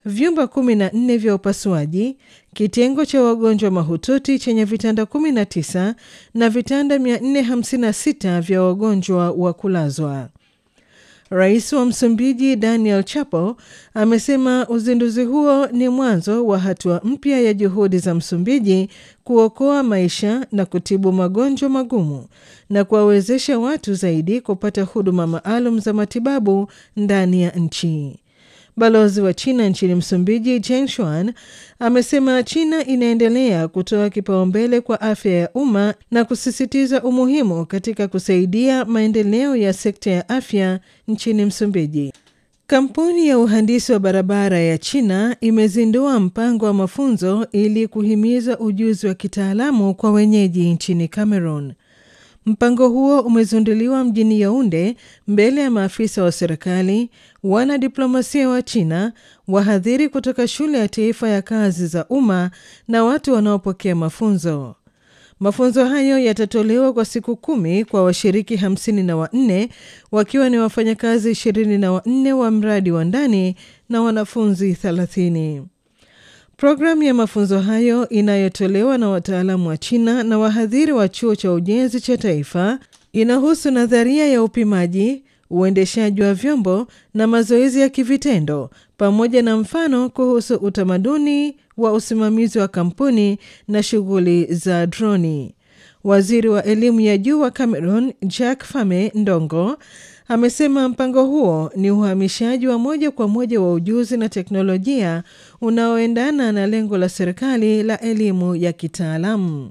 vyumba 14 vya upasuaji, kitengo cha wagonjwa mahututi chenye vitanda 19 na vitanda 456 vya wagonjwa wa kulazwa. Rais wa Msumbiji Daniel Chapo amesema uzinduzi huo ni mwanzo wa hatua mpya ya juhudi za Msumbiji kuokoa maisha na kutibu magonjwa magumu na kuwawezesha watu zaidi kupata huduma maalum za matibabu ndani ya nchi. Balozi wa China nchini Msumbiji Jen Shuan amesema China inaendelea kutoa kipaumbele kwa afya ya umma na kusisitiza umuhimu katika kusaidia maendeleo ya sekta ya afya nchini Msumbiji. Kampuni ya uhandisi wa barabara ya China imezindua mpango wa mafunzo ili kuhimiza ujuzi wa kitaalamu kwa wenyeji nchini Cameroon. Mpango huo umezinduliwa mjini Yaunde mbele ya maafisa wa serikali, wanadiplomasia wa China, wahadhiri kutoka shule ya taifa ya kazi za umma na watu wanaopokea mafunzo. Mafunzo hayo yatatolewa kwa siku kumi kwa washiriki hamsini na wanne wakiwa ni wafanyakazi ishirini na wanne wa mradi wa ndani na wanafunzi thelathini. Programu ya mafunzo hayo inayotolewa na wataalamu wa China na wahadhiri wa chuo cha ujenzi cha taifa inahusu nadharia ya upimaji, uendeshaji wa vyombo na mazoezi ya kivitendo pamoja na mfano kuhusu utamaduni wa usimamizi wa kampuni na shughuli za droni. Waziri wa elimu ya juu wa Cameroon Jack Fame Ndongo amesema mpango huo ni uhamishaji wa moja kwa moja wa ujuzi na teknolojia unaoendana na lengo la serikali la elimu ya kitaalamu.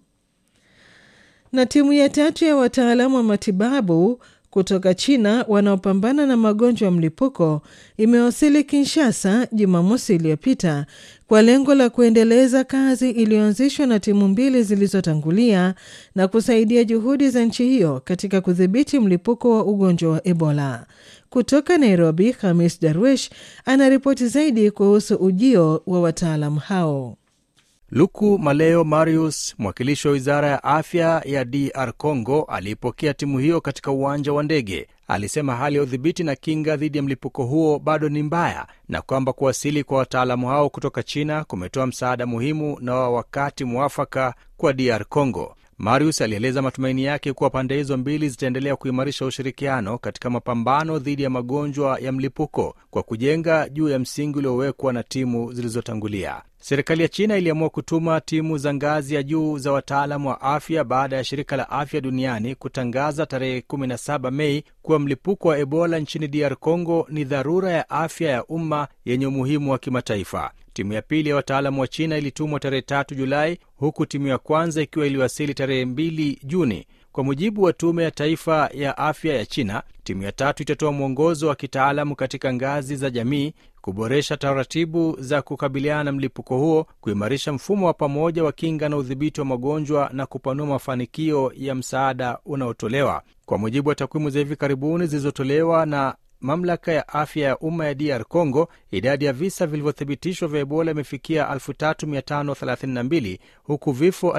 Na timu ya tatu ya wataalamu wa matibabu kutoka China wanaopambana na magonjwa ya mlipuko imewasili Kinshasa Jumamosi iliyopita kwa lengo la kuendeleza kazi iliyoanzishwa na timu mbili zilizotangulia na kusaidia juhudi za nchi hiyo katika kudhibiti mlipuko wa ugonjwa wa Ebola. Kutoka Nairobi, Hamis Darwish anaripoti zaidi kuhusu ujio wa wataalamu hao. Luku Maleo Marius, mwakilishi wa wizara ya afya ya DR Congo, aliipokea timu hiyo katika uwanja wa ndege. Alisema hali ya udhibiti na kinga dhidi ya mlipuko huo bado ni mbaya na kwamba kuwasili kwa wataalamu hao kutoka China kumetoa msaada muhimu na wa wakati mwafaka kwa DR Congo. Marius alieleza matumaini yake kuwa pande hizo mbili zitaendelea kuimarisha ushirikiano katika mapambano dhidi ya magonjwa ya mlipuko kwa kujenga juu ya msingi uliowekwa na timu zilizotangulia. Serikali ya China iliamua kutuma timu za ngazi ya juu za wataalamu wa afya baada ya shirika la afya duniani kutangaza tarehe 17 Mei kuwa mlipuko wa Ebola nchini DR Congo ni dharura ya afya ya umma yenye umuhimu wa kimataifa. Timu ya pili ya wataalamu wa China ilitumwa tarehe 3 Julai, huku timu ya kwanza ikiwa iliwasili tarehe 2 Juni. Kwa mujibu wa Tume ya Taifa ya Afya ya China, timu ya tatu itatoa mwongozo wa kitaalamu katika ngazi za jamii, kuboresha taratibu za kukabiliana na mlipuko huo, kuimarisha mfumo wa pamoja wa kinga na udhibiti wa magonjwa na kupanua mafanikio ya msaada unaotolewa. Kwa mujibu wa takwimu za hivi karibuni zilizotolewa na mamlaka ya afya ya umma ya DR Congo, idadi ya visa vilivyothibitishwa vya Ebola imefikia 3532 huku vifo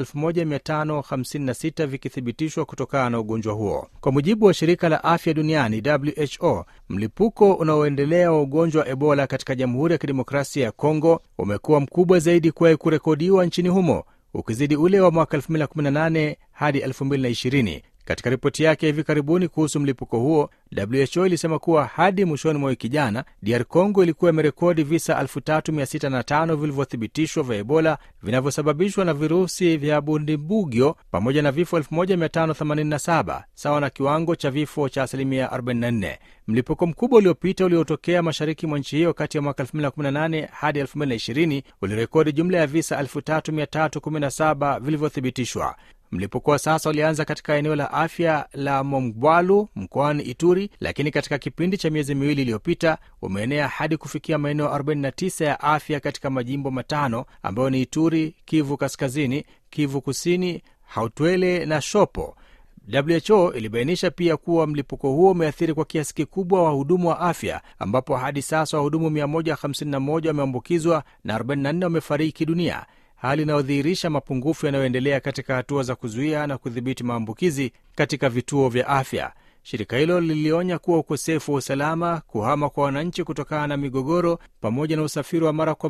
1556 vikithibitishwa kutokana na ugonjwa huo. Kwa mujibu wa shirika la afya duniani WHO, mlipuko unaoendelea wa ugonjwa wa Ebola katika Jamhuri ya Kidemokrasia ya Congo umekuwa mkubwa zaidi kuwahi kurekodiwa nchini humo, ukizidi ule wa mwaka 2018 hadi 2020. Katika ripoti yake hivi karibuni kuhusu mlipuko huo, WHO ilisema kuwa hadi mwishoni mwa wiki jana, DR Congo ilikuwa imerekodi visa 3605 vilivyothibitishwa vya Ebola vinavyosababishwa na virusi vya Bundibugyo pamoja na vifo 1587 sawa na kiwango cha vifo cha asilimia 44. Mlipuko mkubwa uliopita uliotokea mashariki mwa nchi hiyo kati ya mwaka 2018 hadi 2020 ulirekodi jumla ya visa 3317 vilivyothibitishwa. Mlipuko wa sasa ulianza katika eneo la afya la Mongwalu mkoani Ituri, lakini katika kipindi cha miezi miwili iliyopita umeenea hadi kufikia maeneo 49 ya afya katika majimbo matano ambayo ni Ituri, Kivu Kaskazini, Kivu Kusini, Hautwele na Shopo. WHO ilibainisha pia kuwa mlipuko huo umeathiri kwa kiasi kikubwa wahudumu wa afya ambapo hadi sasa wahudumu 151 wameambukizwa na 44 wamefariki dunia, hali inayodhihirisha mapungufu yanayoendelea katika hatua za kuzuia na kudhibiti maambukizi katika vituo vya afya. Shirika hilo lilionya kuwa ukosefu wa usalama, kuhama kwa wananchi kutokana na migogoro, pamoja na usafiri wa mara kwa